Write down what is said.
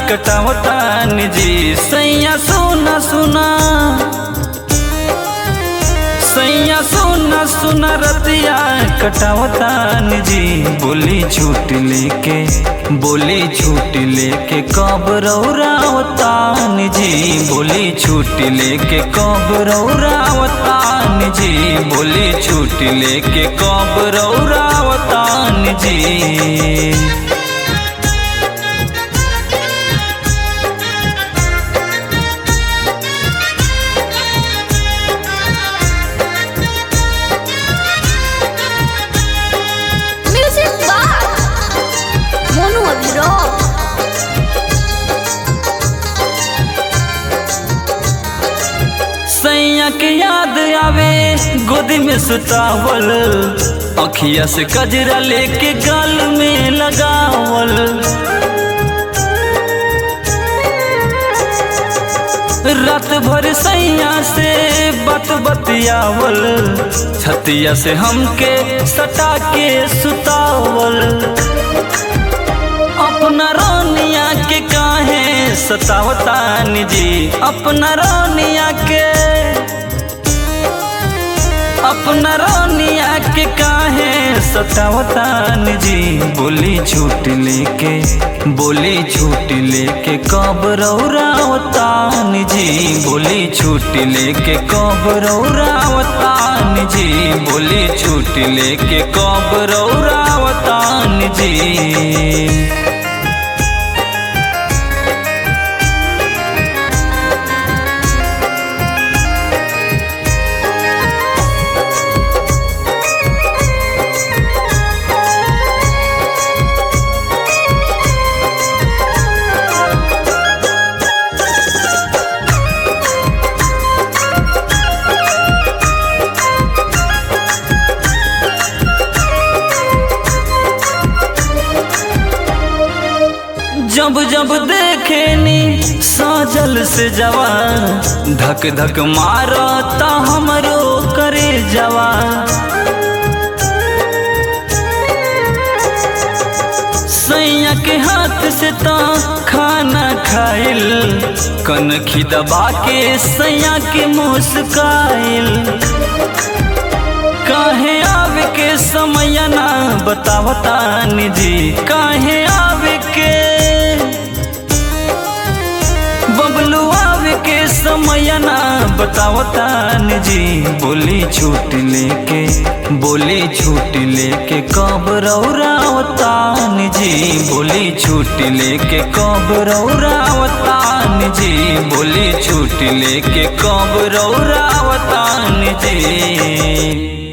कटावतान जी सैया सोना सुना सैया सोना सुना रतिया कटावतान जी बोली झूठ लेके बोली झूठ लेके कब रौरावतान जी बोली झूठ लेके कब रौरावतान जी बोली झूठ लेके कब रौरावतान जी Music Bar Monu Abhiro सैया के याद आवे गोदी में सुतावल अखिया से कजरा लेके गाल में लगावल रात भर सैया से बत बतियावल छतिया से हमके सटा के सुतावल अपना रानिया के काहे सतावतान जी अपना रानिया के अपना रानिया के काहे सतावतान जी बोली झूठ लेके बोली झूठ लेके कब रौरावतान जी बोली झूठ लेके कब रौरावतान जी बोली झूठ लेके कब रौरावतान जी जब जब देखेनी साजल से जवान धक धक मारता हमरो करे जवान सैया के हाथ से तो खाना खाइल कनखी दबा के सैया के मुस्काइल काहे आवे के समय ना बतावतान जी काहे आवे के बबलू आवे के समय ना बतावतान जी बोली झूठ लेके बोली झूठ लेके कब रौरावतान जी बोली झूठ लेके कब रौरावतान जी बोली झूठ लेके कब रौरावतान जी